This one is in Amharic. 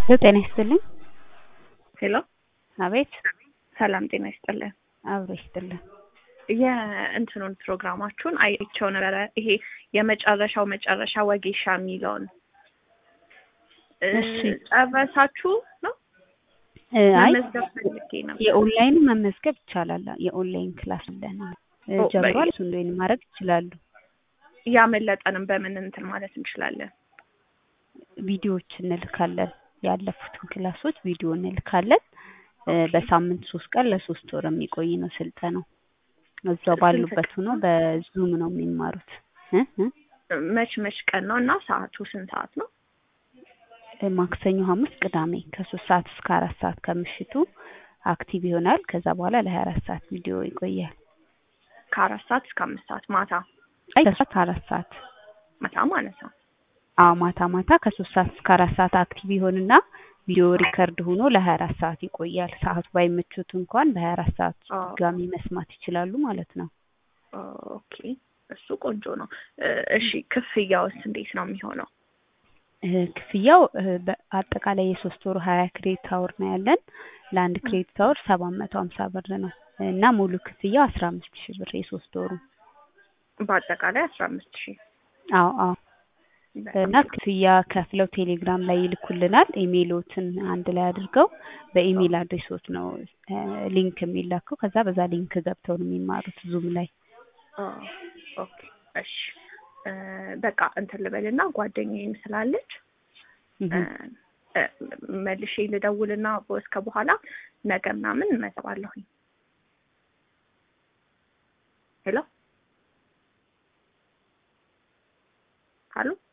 ጤና ይስጥልኝ። ሄሎ አቤት። ሰላም ጤና ይስጥልን። አብሮ ይስጥልን። የእንትኑን ፕሮግራማችሁን አይቼው ነበረ። ይሄ የመጨረሻው መጨረሻ ወጌሻ የሚለውን እ እሺ። ጨረሳችሁ ነው? እ አይ መመዝገብ ፈልጌ ነበር። የኦንላይን መመዝገብ ይቻላል። የኦንላይን ክላስ አለን እ ኦ፣ ጀምሯል። እሱን ጆይን ማድረግ ይችላሉ። ያመለጠንም በምን እንትን ማለት እንችላለን? ቪዲዮዎች እንልካለን። ያለፉትን ክላሶች ቪዲዮ እንልካለን። እ በሳምንት ሶስት ቀን ለሶስት ወር የሚቆይ ነው ስልጠናው። እዛው ስንት ባሉበት ቀን? ሆኖ በዙም ነው የሚማሩት። እ እ መች መች ቀን ነው እና ሰዓቱ ስንት ሰዓት ነው? እ ማክሰኞ፣ ሐሙስ፣ ቅዳሜ ከሶስት ሰዓት እስከ አራት ሰዓት ከምሽቱ አክቲቭ ይሆናል። ከዛ በኋላ ለሀያ አራት ሰዓት ቪዲዮ ይቆያል። ከአራት ሰዓት እስከ አምስት ሰዓት ማታ አይ ከሶስት አራት ሰዓት ማታ ማለት ነው። አዎ ማታ ማታ ከሶስት ሰዓት እስከ አራት ሰዓት አክቲቭ ይሆንና ቪዲዮ ሪከርድ ሆኖ ለሀያ አራት ሰዓት ይቆያል። ሰዓቱ ባይመቹት እንኳን በሀያ አራት ሰዓት ኦ፣ ድጋሚ መስማት ይችላሉ ማለት ነው። ኦኬ እሱ ቆንጆ ነው። እ፣ እሺ ክፍያውስ እንዴት ነው የሚሆነው? እ ክፍያው እ በአጠቃላይ የሶስት ወሩ ሀያ ክሬዲት አወር ነው ያለን። ለአንድ ክሬዲት አወር ሰባት መቶ ሀምሳ ብር ነው እና ሙሉ ክፍያው አስራ አምስት ሺህ ብር የሶስት ወሩ። በአጠቃላይ አስራ አምስት ሺህ አዎ አዎ እና ክፍያ ከፍለው ቴሌግራም ላይ ይልኩልናል። ኢሜይሎትን አንድ ላይ አድርገው በኢሜይል አድሬሶት ነው እ ሊንክ የሚላከው። ከዛ በዛ ሊንክ ገብተው ነው የሚማሩት ዙም ላይ። ኦ፣ ኦኬ እሺ እ፣ በቃ እንትን ልበልና ጓደኛዬም ስላለች እህ እ፣ እ፣ መልሼ ልደውልና እስከ በኋላ ነገ ምናምን እመጣለሁኝ። ሄሎ ሀሎ